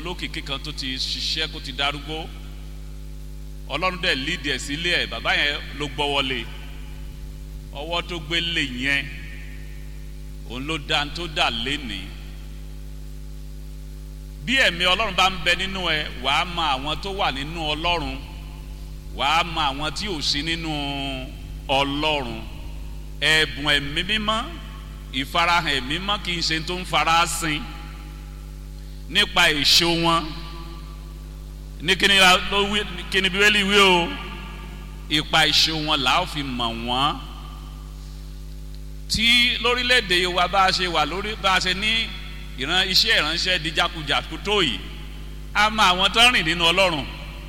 olókìkí kan tó ti ṣiṣẹ́ kó ti darúgbó ọlọ́run dẹ̀ lídìí ẹ̀ sílé ẹ̀ bàbá yẹn ló gbọ́ wọlé ọwọ́ tó gbé lè yẹn òun ló dá tó dà lénìí bí ẹ̀mí ọlọ́run bá ń bẹ nínú ẹ wàá mọ àwọn tó wà nínú ọlọ́run wàá mọ àwọn tí ò sí nínú ọlọ́run ẹ̀bùn ẹ̀mí mímọ́ ìfarahàn ẹ̀mí mímọ́ kì í ṣe tó ń fara sin nípa èso wọn ní kíni ló wí kíni bíbélì wí o ipa èso wọn là á fi mọ̀ wọ́n tí lórílẹ̀‐èdè wa bá a ṣe wà lórí bá a ṣe ní ìran iṣẹ́ ìránṣẹ́ di jákujàku tó yìí a mọ àwọn tó ń rìn nínú ọlọ́run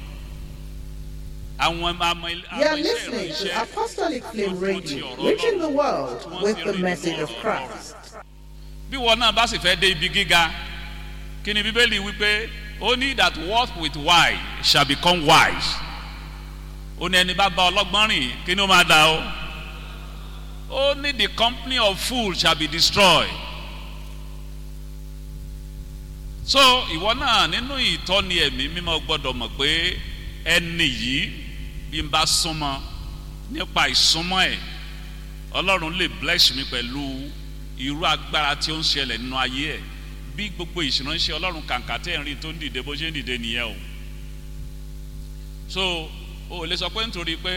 àwọn àmọ You are listening to Apostolic Flame Radio, reaching the world with the message of Christ. bí wọn náà bá sì fẹ́ dé ibi gíga kí ni bíbélì wípé only that walk with wise shall become wise ó ní ẹni bá bá ọlọ́gbọ́n rìn kí ni ó máa dà ó only the company of fools shall be destroyed so ìwọ náà nínú ìtọ́ni ẹ̀mí mímọ́ gbọ́dọ̀ mọ̀ pé ẹni yìí bí n bá súnmọ́ nípa ìsúnmọ́ ẹ̀ ọlọ́run lè bless mi pẹ̀lú irú agbára tí ó ń ṣẹlẹ̀ nínú ayé ẹ̀ bí gbogbo ìṣìránṣẹ́ ọlọ́run kàǹkà tẹ̀ ń rí tó ń dìde bó ṣe ń dìde nìyẹn o so o lè sọ pé nítorí pé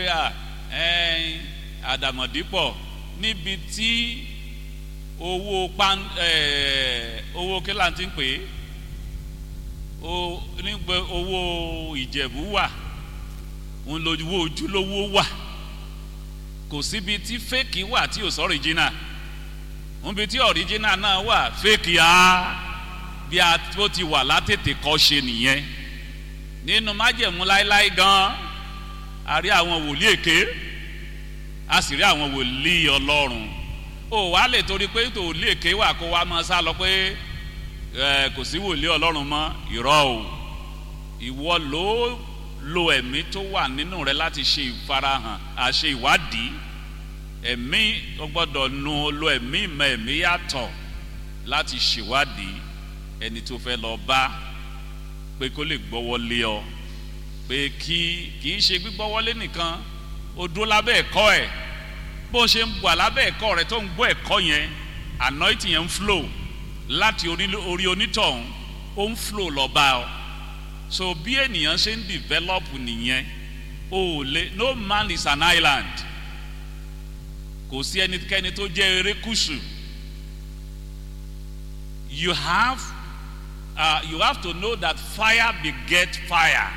àdàmọ̀dípọ̀ níbi tí owó pan owó kílà ti ń pè é o nígbà owó ìjẹ̀bú wà òun lówó ojúlówó wà kò síbi tí fẹ́ẹ̀kì wà tí ò sọ ọ̀ríjínà níbi tí ọ̀ríjínà náà wà fẹ́ẹ̀kì á bí a tó ti wà látètè kọ́ ṣe nìyẹn nínú májẹ̀mú láéláé gan a rí àwọn wòlíì èké a sì rí àwọn wòlíì ọlọ́run o wàá lè torí pé tòlíì èké wà kó wa máa sá lọ pé ẹ kò sí wòlíì ọlọ́run mọ́ ìrọ́ o ìwọ ló lo ẹ̀mí tó wà nínú rẹ láti ṣe ìfarahàn àṣe ìwádìí ẹ̀mí ó gbọ́dọ̀ nu lo ẹ̀mí ìmọ̀ ẹ̀mí yàtọ̀ láti ṣèwádìí ẹni tó fẹ́ lọ bá pé kó lè gbọ́wọ́lé ọ pé kí kì í ṣe gbígbọ́wọ́lé nìkan o dúró lábẹ́ ẹ̀kọ́ ẹ̀ bó ṣe ń wà lábẹ́ ẹ̀kọ́ rẹ tó ń gbọ́ ẹ̀kọ́ yẹn anointing yẹn ń flow láti orí onítọ̀hún ó ń flow lọ́ba ọ so bí ènìyàn ṣe ń develop nìyẹn o lè no man is an island kò sí ẹnikẹ́ni tó jẹ́ erékùsù you have uh, you have to know that fire beget fire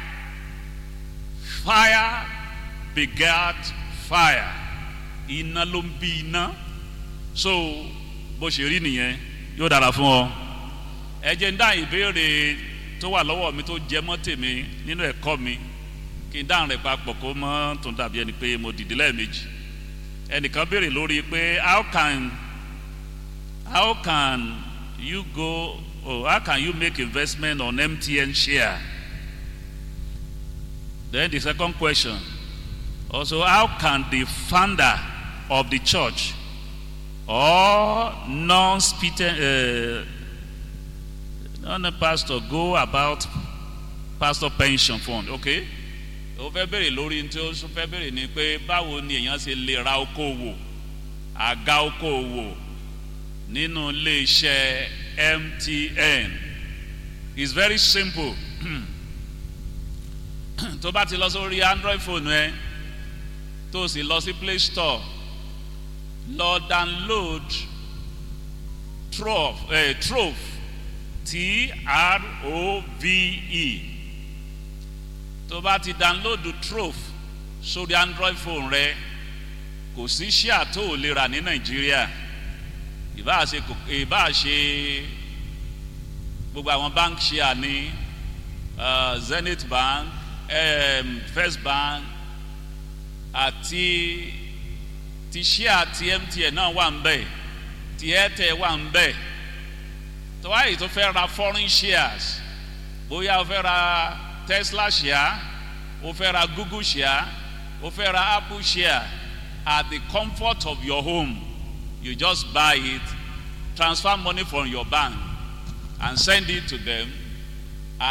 fire beget fire iná ló ń bí iná so bó ṣe rí nìyẹn yóò dára fún ọ ẹ jẹ́ ń dá ìbéèrè tó wà lọ́wọ́ mi tó jẹ mọ́ tèmi nínú ẹ̀kọ́ mi kí n dáhùn rẹ̀ papọ̀ kó mọ́ tó dàbí ẹni pé mo dìde lẹ́ẹ̀mejì ẹnìkan béèrè lórí pé how can how can you go oh how can you make investment on mtn share then the second question also how can the founder of the church or non-speaking uh, non-pastor go about pastor pension fund okay ó fẹ́ bèrè lórí tí ó fẹ́ bèrè ni pé báwo ni èèyàn ṣe lè ra okòwò àga okòwò nínú iléeṣẹ́ mtn it's very simple tó bá ti lọ sórí android phone ẹ tó sì lọ sí play store lọ download trove eh, trove t-r-o-v-e tó bá ti download trove sórí android phone rẹ kò sí ṣíà tó ò lè rà ní nàìjíríà ìbá ṣe ìbá ṣe gbogbo àwọn bank ṣíà ní uh, zenith bank um, first bank àti ti ṣíà ti mtn náà wà ń bẹ̀ ti airtel wà ń bẹ̀ tó wáyé tó fẹ́ ra foreign shares bóyá o fẹ́ ra tesla share o fẹ́ ra google share o fẹ́ ra apple share at the comfort of your home you just buy it transfer money from your bank and send it to them